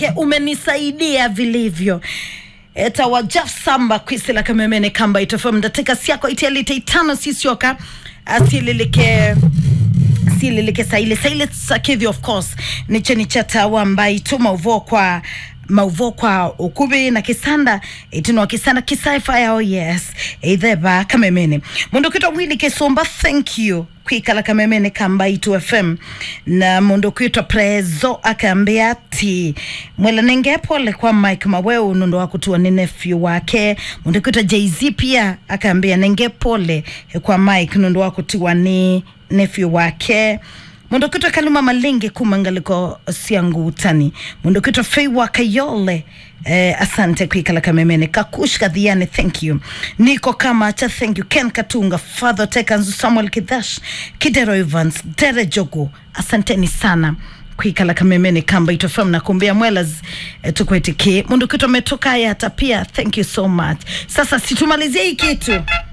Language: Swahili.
manake umenisaidia vilivyo etawajaf samba kwisila kamemene kamba itofam ndateka siako itialite itano sisioka asililike sililike saile saile sakithi of course niche nichatawa mbai tu mauvo kwa mauvo kwa ukubi na kisanda itino kisanda kisaifa yao yes itheba kamemene mundu kitwa wili kisumba thank you kwikala kamemene kamba itu fm na mundu kwitwa prezo akaambia ati mwela nenge pole kwa mike maweu nundu wa kutua ni nephew wake mundu kwitwa jz pia akaambia nenge pole kwa mike nundu wa kutiwa ni nephew wake mundu kwitwa kaluma malingi kumangaliko siangu utani mundu kwitwa feiwa kayole Eh, asante kwikala kamemene kakush kadhiane thank you niko kama cha thank you ken katunga father tekanzu samuel kidhash kidero evans dere jogo asanteni sana kwikala kamemene kamba itofam na kumbia mwelas eh, tukwetiki mundu kitu ametoka hata pia thank you so much sasa situmalizie hii kitu